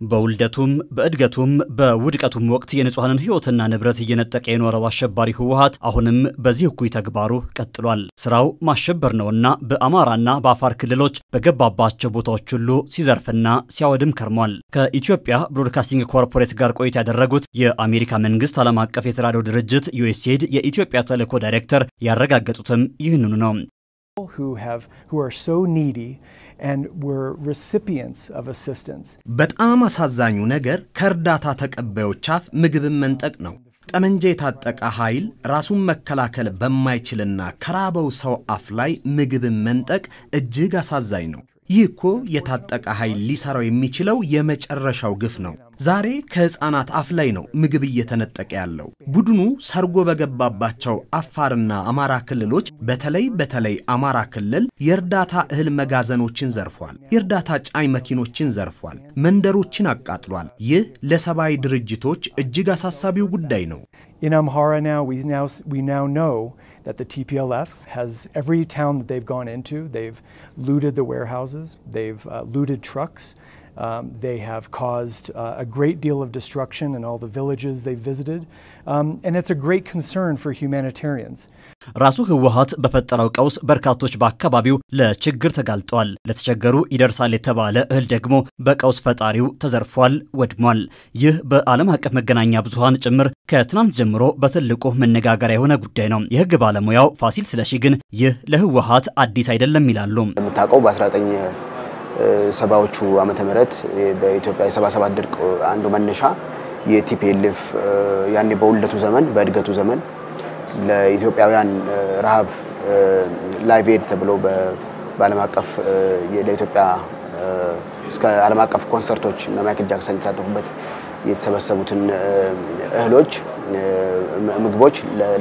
በውልደቱም በእድገቱም በውድቀቱም ወቅት የንጹሐንን ሕይወትና ንብረት እየነጠቀ የኖረው አሸባሪ ህወሓት አሁንም በዚህ እኩይ ተግባሩ ቀጥሏል። ስራው ማሸበር ነውና በአማራና በአፋር ክልሎች በገባባቸው ቦታዎች ሁሉ ሲዘርፍና ሲያወድም ከርሟል። ከኢትዮጵያ ብሮድካስቲንግ ኮርፖሬት ጋር ቆይታ ያደረጉት የአሜሪካ መንግስት ዓለም አቀፍ የተራድኦ ድርጅት ዩኤስኤድ የኢትዮጵያ ተልዕኮ ዳይሬክተር ያረጋገጡትም ይህንኑ ነው። በጣም አሳዛኙ ነገር ከእርዳታ ተቀባዮች አፍ ምግብን መንጠቅ ነው። ጠመንጃ የታጠቀ ኃይል ራሱን መከላከል በማይችልና ከራበው ሰው አፍ ላይ ምግብን መንጠቅ እጅግ አሳዛኝ ነው። ይህ እኮ የታጠቀ ኃይል ሊሰራው የሚችለው የመጨረሻው ግፍ ነው። ዛሬ ከሕፃናት አፍ ላይ ነው ምግብ እየተነጠቀ ያለው። ቡድኑ ሰርጎ በገባባቸው አፋርና አማራ ክልሎች በተለይ በተለይ አማራ ክልል የእርዳታ እህል መጋዘኖችን ዘርፏል። የእርዳታ ጫኝ መኪኖችን ዘርፏል። መንደሮችን አቃጥሏል። ይህ ለሰብአዊ ድርጅቶች እጅግ አሳሳቢው ጉዳይ ነው። In Amhara now, we now we now know that the TPLF has every town that they've gone into, they've looted the warehouses, they've uh, looted trucks, um, they have caused uh, a great deal of destruction in all the villages they've visited, um, and it's a great concern for humanitarians. ራሱ ህወሓት በፈጠረው ቀውስ በርካቶች በአካባቢው ለችግር ተጋልጠዋል። ለተቸገሩ ይደርሳል የተባለ እህል ደግሞ በቀውስ ፈጣሪው ተዘርፏል፣ ወድሟል። ይህ በዓለም አቀፍ መገናኛ ብዙሃን ጭምር ከትናንት ጀምሮ በትልቁ መነጋገሪያ የሆነ ጉዳይ ነው። የህግ ባለሙያው ፋሲል ስለሺ ግን ይህ ለህወሓት አዲስ አይደለም ይላሉ። የምታውቀው በ19 ሰባዎቹ ዓመተ ምህረት በኢትዮጵያ የሰባ ሰባት ድርቅ አንዱ መነሻ የቲፒኤልኤፍ ያኔ በውልደቱ ዘመን በእድገቱ ዘመን ለኢትዮጵያውያን ረሃብ ላይቭ ኤድ ተብሎ በዓለም አቀፍ ለኢትዮጵያ እስከ ዓለም አቀፍ ኮንሰርቶች እና ማይክል ጃክሰን የተሳተፉበት የተሰበሰቡትን እህሎች፣ ምግቦች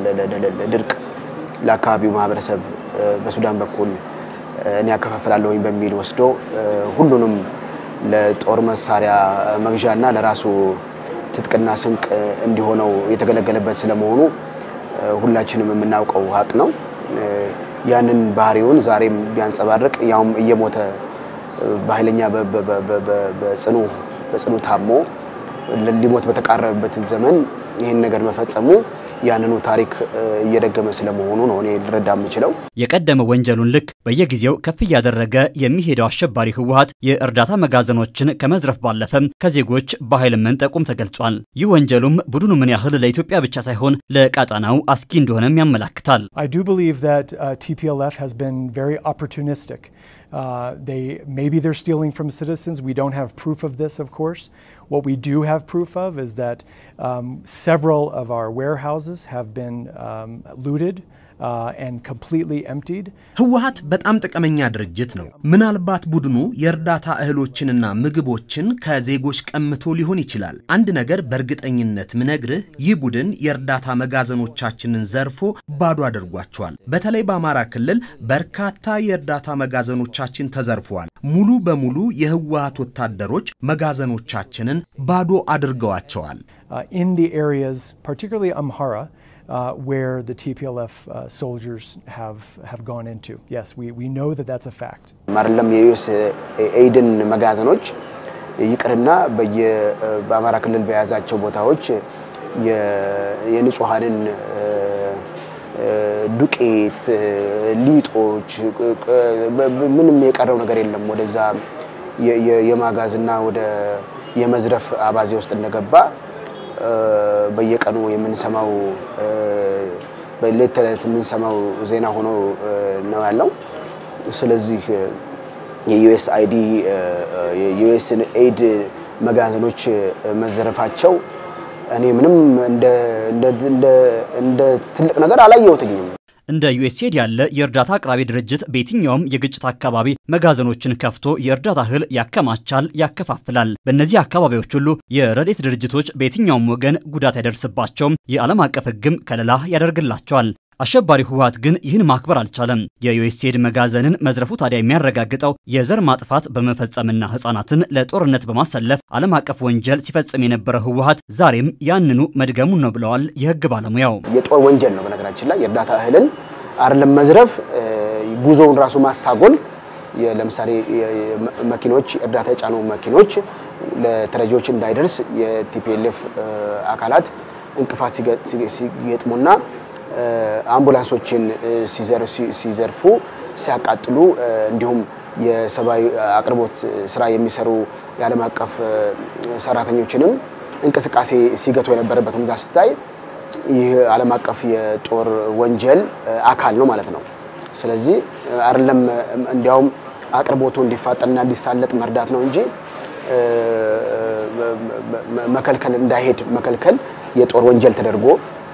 ለድርቅ ለአካባቢው ማህበረሰብ በሱዳን በኩል እኔ ያከፋፍላለሁኝ በሚል ወስዶ ሁሉንም ለጦር መሳሪያ መግዣና ለራሱ ትጥቅና ስንቅ እንዲሆነው የተገለገለበት ስለመሆኑ ሁላችንም የምናውቀው ሀቅ ነው። ያንን ባህሪውን ዛሬም ቢያንጸባርቅ ያውም እየሞተ በኃይለኛ በጽኑ በጽኑ ታሞ ሊሞት በተቃረበበት ዘመን ይህን ነገር መፈጸሙ ያንኑ ታሪክ እየደገመ ስለመሆኑ ነው እኔ ልረዳ የምችለው። የቀደመ ወንጀሉን ልክ በየጊዜው ከፍ እያደረገ የሚሄደው አሸባሪ ህወሓት የእርዳታ መጋዘኖችን ከመዝረፍ ባለፈም ከዜጎች በኃይል መንጠቁም ተገልጿል። ይህ ወንጀሉም ቡድኑ ምን ያህል ለኢትዮጵያ ብቻ ሳይሆን ለቀጠናው አስጊ እንደሆነም ያመላክታል። I do believe that uh, TPLF has been very opportunistic. Uh, they maybe they're stealing from citizens. We don't have proof of this, of course. What we do have proof of is that um, several of our warehouses have been um, looted. Uh, and completely emptied. ህወሓት በጣም ጥቅመኛ ድርጅት ነው። ምናልባት ቡድኑ የእርዳታ እህሎችንና ምግቦችን ከዜጎች ቀምቶ ሊሆን ይችላል። አንድ ነገር በእርግጠኝነት ምነግርህ ይህ ቡድን የእርዳታ መጋዘኖቻችንን ዘርፎ ባዶ አድርጓቸዋል። በተለይ በአማራ ክልል በርካታ የእርዳታ መጋዘኖቻችን ተዘርፈዋል። ሙሉ በሙሉ የህወሓት ወታደሮች መጋዘኖቻችንን ባዶ አድርገዋቸዋል። Uh, in the areas, particularly Amhara, Uh, where the TPLF uh, soldiers have have gone into. Yes, we, we know that that's a fact. አይደለም የዩኤስ ኤይድን መጋዘኖች ይቅርና በአማራ ክልል በያዛቸው ቦታዎች የንጹሐንን ዱቄት፣ ሊጦች ምንም የቀረው ነገር የለም። ወደዛ የማጋዝና ወደ የመዝረፍ አባዜ ውስጥ እንደገባ በየቀኑ የምንሰማው በሌት ተዕለት የምንሰማው ዜና ሆኖ ነው ያለው። ስለዚህ የዩኤስ አይዲ የዩኤስ ኤድ መጋዘኖች መዘረፋቸው እኔ ምንም እንደ ትልቅ ነገር አላየሁትኝም። እንደ ዩኤስኤድ ያለ የእርዳታ አቅራቢ ድርጅት በየትኛውም የግጭት አካባቢ መጋዘኖችን ከፍቶ የእርዳታ እህል ያከማቻል፣ ያከፋፍላል። በእነዚህ አካባቢዎች ሁሉ የረድኤት ድርጅቶች በየትኛውም ወገን ጉዳት አይደርስባቸውም፣ የዓለም አቀፍ ሕግም ከለላ ያደርግላቸዋል። አሸባሪ ህወሓት ግን ይህን ማክበር አልቻለም። የዩኤስኤድ መጋዘንን መዝረፉ ታዲያ የሚያረጋግጠው የዘር ማጥፋት በመፈጸምና ህጻናትን ለጦርነት በማሰለፍ ዓለም አቀፍ ወንጀል ሲፈጽም የነበረ ህወሓት ዛሬም ያንኑ መድገሙን ነው ብለዋል የህግ ባለሙያው። የጦር ወንጀል ነው። በነገራችን ላይ የእርዳታ እህልን አይደለም መዝረፍ፣ ጉዞውን ራሱ ማስታጎል ለምሳሌ መኪኖች እርዳታ የጫኑ መኪኖች ለተረጂዎች እንዳይደርስ የቲፒኤልኤፍ አካላት እንቅፋት ሲገጥሙና አምቡላንሶችን ሲዘርፉ፣ ሲያቃጥሉ እንዲሁም የሰብአዊ አቅርቦት ስራ የሚሰሩ የዓለም አቀፍ ሰራተኞችንም እንቅስቃሴ ሲገቱ የነበረበት ሁኔታ ስታይ ይህ ዓለም አቀፍ የጦር ወንጀል አካል ነው ማለት ነው። ስለዚህ አይደለም እንዲያውም አቅርቦቱ እንዲፋጠንና እንዲሳለጥ መርዳት ነው እንጂ መከልከል እንዳይሄድ መከልከል የጦር ወንጀል ተደርጎ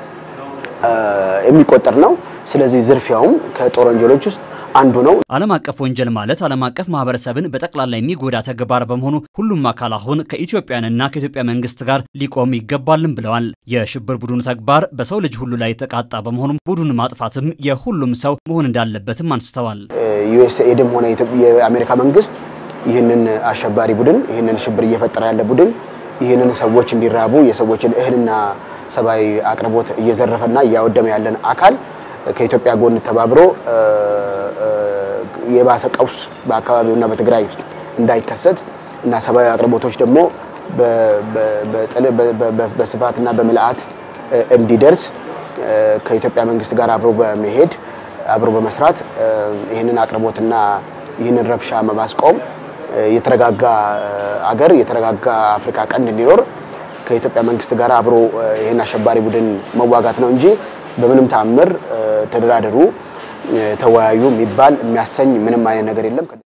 የሚቆጠር ነው። ስለዚህ ዝርፊያውም ከጦር ወንጀሎች ውስጥ አንዱ ነው። ዓለም አቀፍ ወንጀል ማለት ዓለም አቀፍ ማህበረሰብን በጠቅላላ የሚጎዳ ተግባር በመሆኑ ሁሉም አካል አሁን ከኢትዮጵያንና ከኢትዮጵያ መንግስት ጋር ሊቆም ይገባልን ብለዋል። የሽብር ቡድኑ ተግባር በሰው ልጅ ሁሉ ላይ የተቃጣ በመሆኑም ቡድኑን ማጥፋትም የሁሉም ሰው መሆን እንዳለበትም አንስተዋል። ዩኤስኤድም ሆነ የአሜሪካ መንግስት ይህንን አሸባሪ ቡድን ይህንን ሽብር እየፈጠረ ያለ ቡድን ይህንን ሰዎች እንዲራቡ የሰዎችን እህልና ሰብአዊ አቅርቦት እየዘረፈና እያወደመ ያለን አካል ከኢትዮጵያ ጎን ተባብሮ የባሰ ቀውስ በአካባቢውና በትግራይ ውስጥ እንዳይከሰት እና ሰብአዊ አቅርቦቶች ደግሞ በስፋትና በምልአት እንዲደርስ ከኢትዮጵያ መንግስት ጋር አብሮ በመሄድ አብሮ በመስራት ይህንን አቅርቦትና ይህንን ረብሻ በማስቆም የተረጋጋ አገር የተረጋጋ አፍሪካ ቀንድ እንዲኖር ከኢትዮጵያ መንግስት ጋር አብሮ ይህን አሸባሪ ቡድን መዋጋት ነው እንጂ በምንም ተአምር ተደራደሩ፣ ተወያዩ የሚባል የሚያሰኝ ምንም አይነት ነገር የለም።